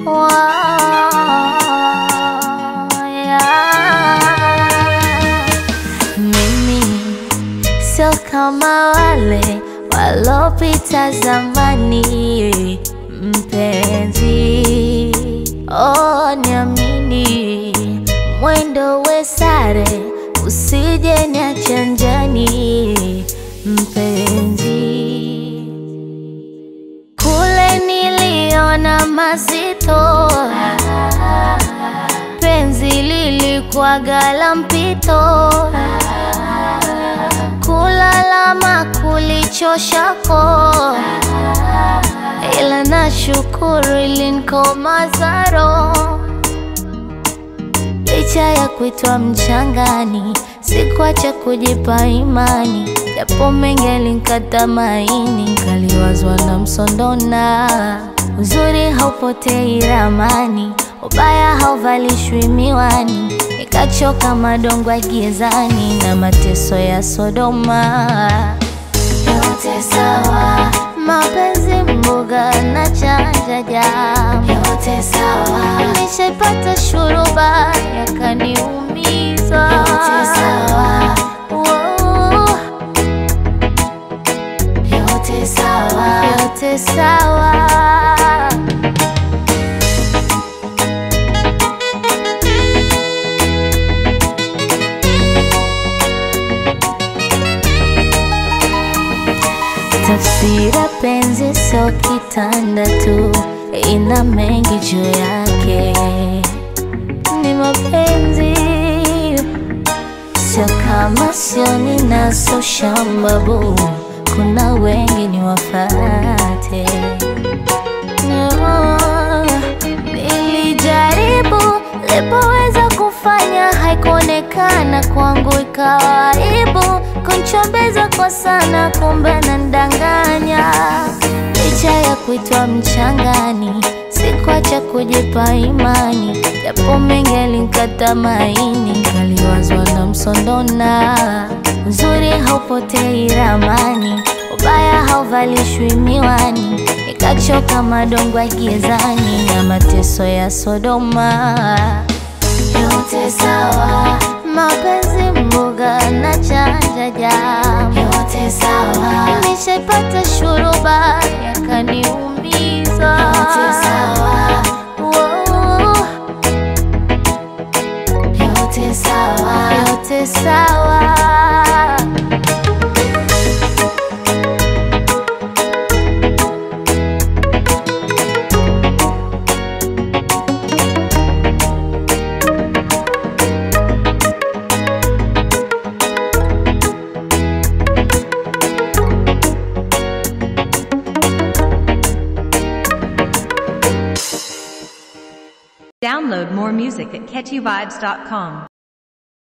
Mimi sio kama wale walopita zamani, mpenzi, oh, niamini, mwendo we sare, usije niache njiani, mpenzi. Kule niliona mazito, penzi lilikuwaga la mpito, kulalama kulichoshako, ila nashukuru ilinikomaza roho. Licha ya kuitwa mchangani, sikuacha kujipa imani, japo mengi yalinikata maini, kaliwazwa na msondona. Uzuri haupotei ramani, ubaya hauvalishwi miwani, nikachoka madongo gizani na mateso ya Sodoma. Yote sawa, mapenzi mboga na chanja jamu, yote sawa. Nishaipata shuruba yakaniumiza, yote sawa. Wow. Yote sawa, yote sawa. Tafsira penzi sio kitanda tu, ina mengi juu yake. Ni mapenzi sio kama sio ninaso shambabu, kuna wengi ni wafate. No, nilijaribu lipoweza kufanya, haikuonekana kwangu, ikawa aibu kunchombeza kwa sana, kumbe nandanganya. Licha ya kuitwa mchangani, sikuacha kujipa imani, japo mengi yalinikata maini, kaliwazwa na msondona. Uzuri haupotei ramani, ubaya hauvalishwi miwani, nikachoka madongo gizani na mateso ya Sodoma. Yote sawa, mapenzi mboga na chanja jamu, yote sawa. Nishaipata shuruba yakaniumiza, yote sawa. Wow. Yote sawa, yote sawa. Download more music at catchyvibes.com.